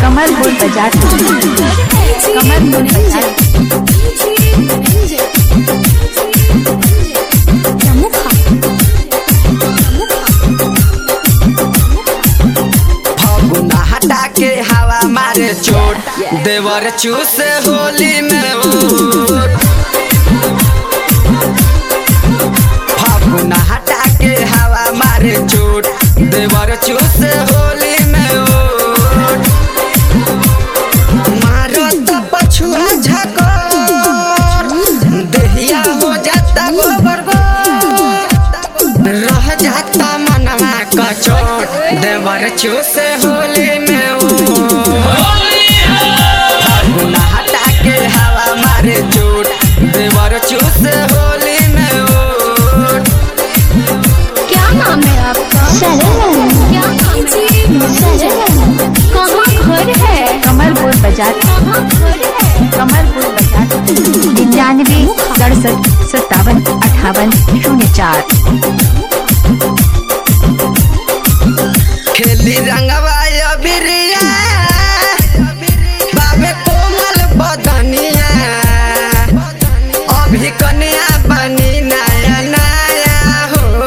कमलपुर बाजार कमलपुर बाजार फगुना हटा के हवा मारे चोट देवर चूस होली में ओट फगुना हटा के हवा मारे चोट देवर चूस होली में ओट मारो तो पछुआ झकोर देहिया हो जाता गोबर गोर रह जाता मनवा कचोट देवर चूस होली में फगुना हटा के हवा मारे चोट देवर चूस होली में ओट क्या नाम है आपका क्या नाम है कहाँ घर है कमलपुर बाजार कहाँ घर है कमलपुर बाजार निन्यानवे सड़सठ सत्तावन अठावन शून्य चार खेली रंगवा अबिरिया बाबे कोमल बदनिया अभी कन्या बनी नया नया हो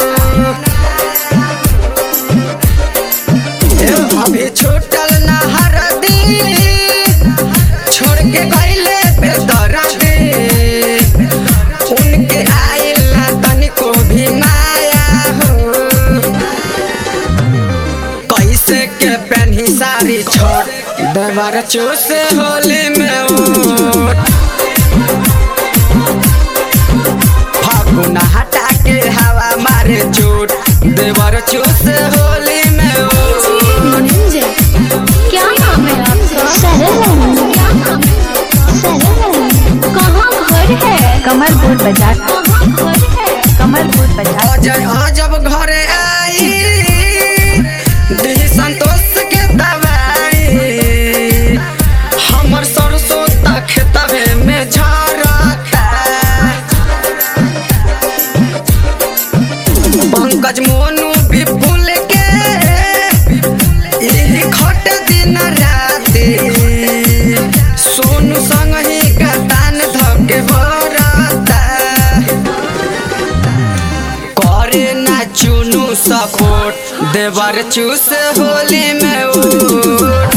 ए, अभी छूटल न हरदी छोड़ के गईले बेदर्दी उनके आइल ना तनिको भी माया हो कैसे के पहनी सारी छोट देवर चूस होली में ओट फागुना हटा के हवा मारे चोट देवर चूस होली में ओट क्या नाम है आपका क्या नाम है कहाँ घर है कमलपुर बाजार कहाँ घर है कमलपुर बाजार अजय हाँ जब घरे आई दी संतोष के दवाई हमर सरसों तक तबे में झरता पंकज मोनू विपुल के यही खट दिन राति सोनू संग ही गतान धके बरता करे ना चुनू सपोर्ट देवर चूस होली में उठ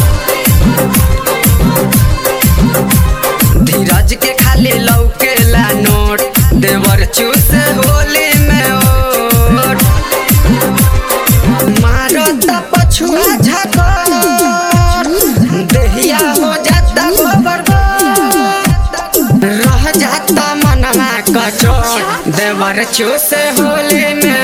धीरज के खाली लौकेला नोट देवर चूस होली में ओट मारो त पछुआ झकोर देहिया हो जाता गोबर गोर रह जाता मनवा कचोट देवर चूस होली में